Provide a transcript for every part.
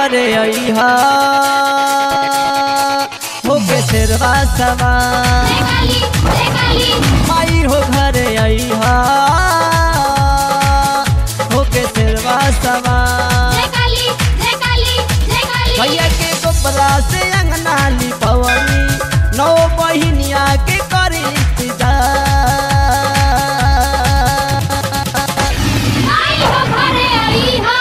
घरे अइहा होके शेरवा सवार जय काली जय काली माई हो घरे अइहा होके शेरवा सवार जय काली जय काली जय काली भैया के गोबरा से अंगना लिपवनी नौ बहिनिया के करी इंतजार आई हो घरे आई हो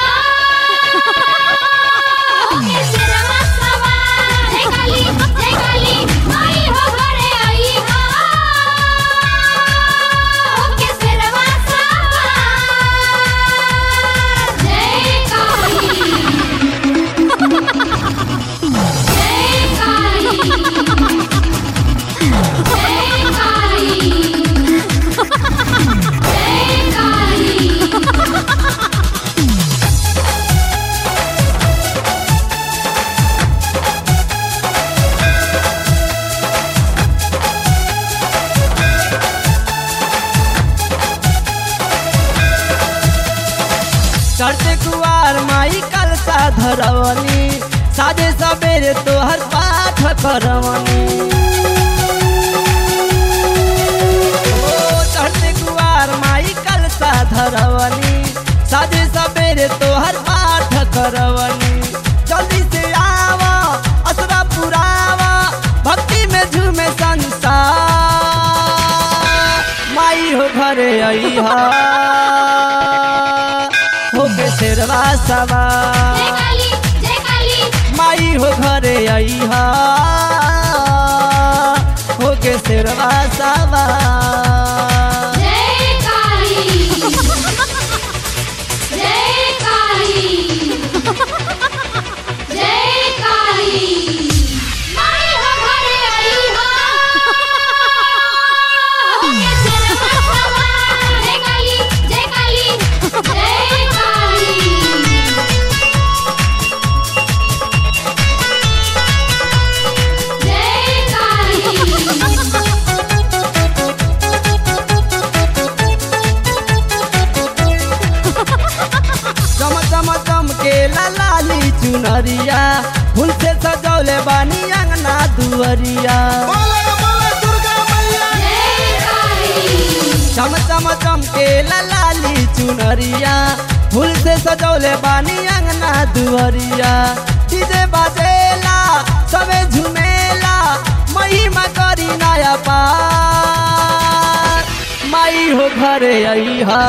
होके सिरवा सवार जय काली जय काली आई हो घरे आई हो होके सिरवा सवार जय काली जय काली जय काली जय काली चढ़ते कुआर माई कलसा धरवनी साजे सवेरे तोहर पाठ करवनी ओ चढ़ते कुआर माई कलसा धरवनी साजे सवेरे तोहर पाठ करवनी जल्दी से आवा असरा पुरावा भक्ति में झूमे संसार माई हो घरे अइहा होके शेरवा जय सवार काली जय काली माई हो घरे अइहा होके शेरवा सवार जय काली जय काली जय काली माई हो घरे आई हो होके सिरवा सवार जय काली जय काली जय काली जय काली चम चम चम के लाली चुनरिया फूल से सजौले बानी अंगना दुअरिया जय काली चम चम चम के लाली चुनरिया फूल से सजौले बानी अंगना दुअरिया डीजे बाजेला सबे झुमेला महिमा करी नया पार माई हो घरे अइहा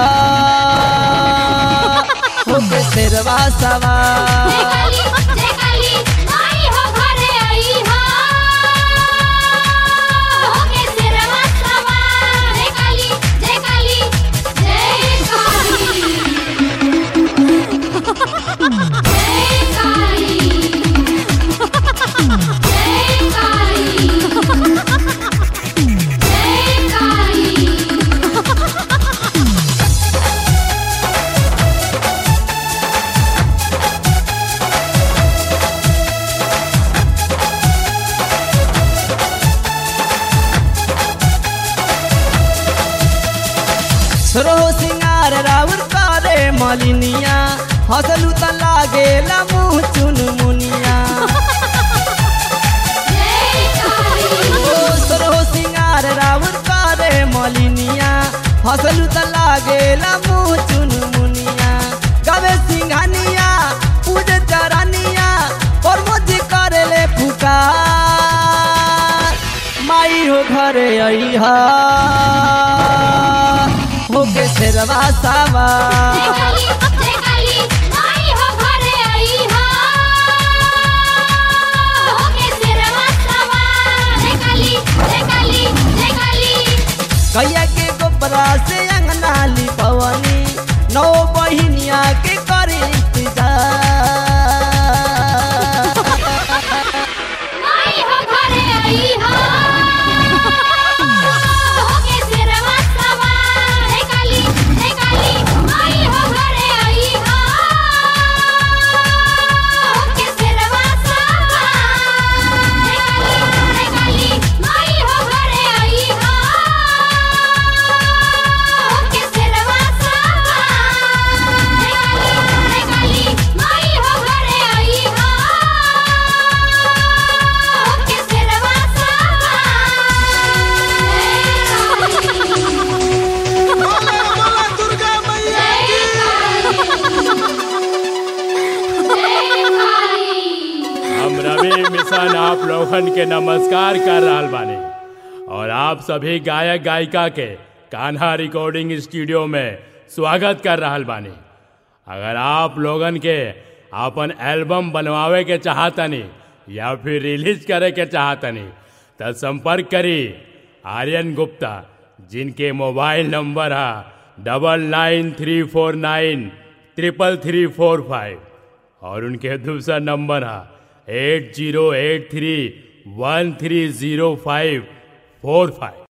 होके शेरवा जय सवार काली जय काली माई हो घरे आई हो होके सिरवा सवार जय काली जय काली जय काली जय काली जय काली जय काली सरो सिंगार राउर करे मलिनिया हसलू त लागेला मुँह चुन मुनिया जय काली ओ सरो सिंगार राउर करे मलिनिया हसलू त लागेला मुँह चुन मुनिया गवे सिंघानिया पूज चरनिया और मुझे करेले पुकार माई हो घरे अइहा होके शेरवा जय सवार काली जय काली माई हो घरे आई हो होके सिरवा सवार जय काली जय काली जय काली कैया के गोबरा से अंगना लिपवनी नौ बहिनिया के करी इंतजार माई हो घरे आई हो होके सिरवा सवार जय काली जय काली माई हो घरे आई हो होके सिरवा सवार जय काली जय काली माई हो घरे आई हो होके सिरवा नमस्कार कर रहल बानी और आप सभी गायक गायिका के कान्हा रिकॉर्डिंग स्टूडियो में स्वागत कर रहल बानी अगर आप लोगन के अपन एल्बम बनवावे के चाहतनी या फिर रिलीज करे के चाहतनी तो संपर्क करी आर्यन गुप्ता जिनके मोबाइल नंबर है double nine three four nine triple three four five और उनके दूसरा नंबर है eight zero eight three one three zero five four five